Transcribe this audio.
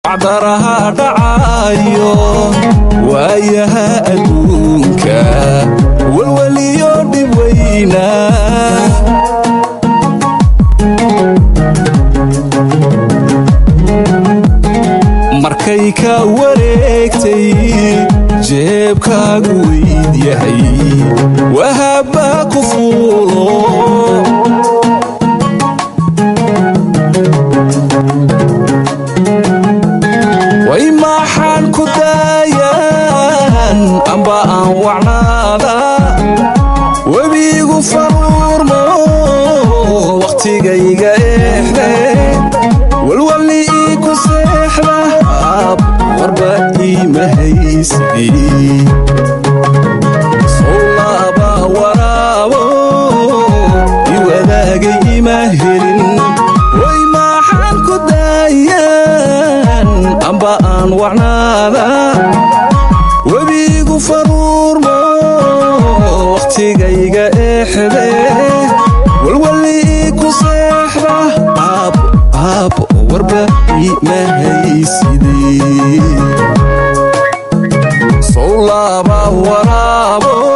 acdaraha dhacayo waayaha adduunka walwaliyo dhib weyna markay ka wareegtay jeebkaagu weyd yahay wahaba ku fuulo way maxaan ku daayaan amba aan wacnaada webigu faruurmo wakhtigayga eexde walwalli ii ku seexda ab warba iima haysidii sowlaaba waraabo i wadaagay ima helin way maxaan ku daayaan amba aan wacnaada webigu faruurmo wakhtigayga eexde walwalli ii ku seexda aab aab warba iima haysidee sowlaaba waraabo